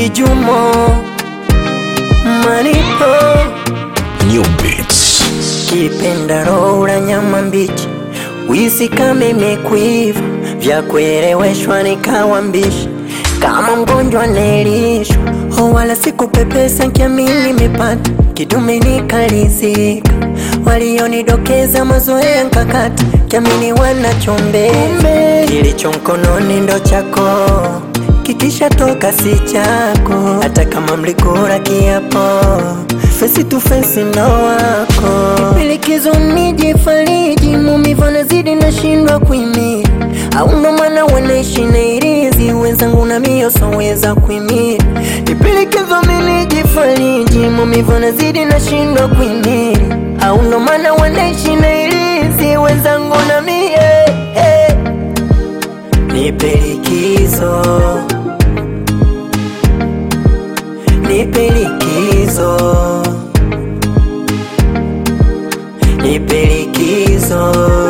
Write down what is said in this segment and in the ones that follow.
Kijumo Manipo New Beats. Kipenda roho nyama mbichi wisi kama imekuiva vya kueleweshwa nikawa mbishi kama mgonjwa naelishwa oh, wala sikupepesa nkiamini nimepata kidume nikalizika walionidokeza mazoea nkakata kiamini wanachombeza kilicho mkononi ndo chako kikisha toka si chako hata kama mlikula kiapo fesi tu fesi ndo wako milikizo nijifariji mumivu nazidi nashindwa kuimia au ndo maana wanaishi na irizi wenzangu na mio soweza kuimia nipilikizo minijifariji mumivu nazidi nashindwa kuimia au ndo maana wanaishi na irizi wenzangu na mie hey. Nipe likizo, nipe likizo, nipe likizo,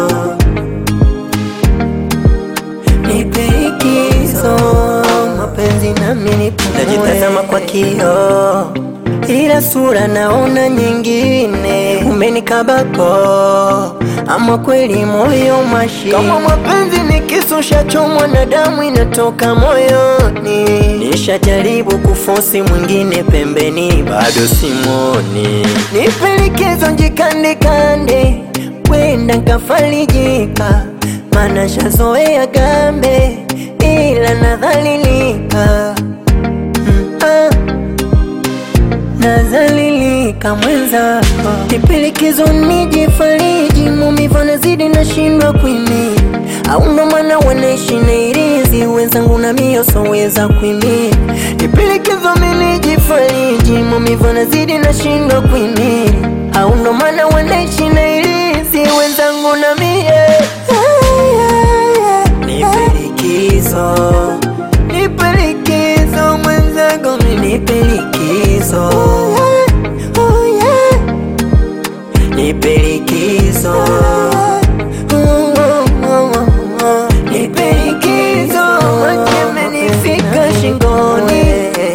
nipe likizo, mapenzi nami nipumue. Najitazama kwa kioo, ila sura naona nyingine, umenikabako ama kweli moyo mashi kama mapenzi ni kisu shachomwa na damu inatoka moyoni. Nishajaribu kufosi mwingine pembeni, bado simoni. Nipe likizo njikandekande, wenda nkafarijika, mana shazoea gambe, ila nadhalilika mm, ah nazalilika mwenzako, nipilikizo nijifariji, mumivu nazidi nashindwa kuimia, au ndo maana wanaishi na irizi wenzangu na mio soweza kuimia, nipilikizo minijifariji, mumivu nazidi nashindwa kuimia, au ndo maana wanaishi na irizi wenzangu na mie nipe likizo, nipe likizo mwenzangu, nipe likizo, nipe likizo, nipe likizo, maji yamenifika shingoni.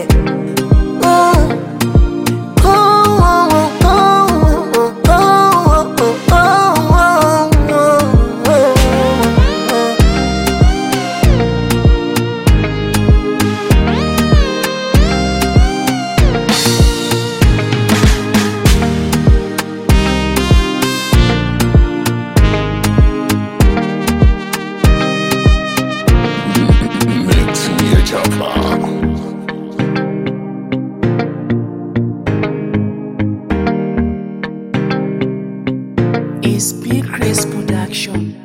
Mix New Java. is Big Chris Production.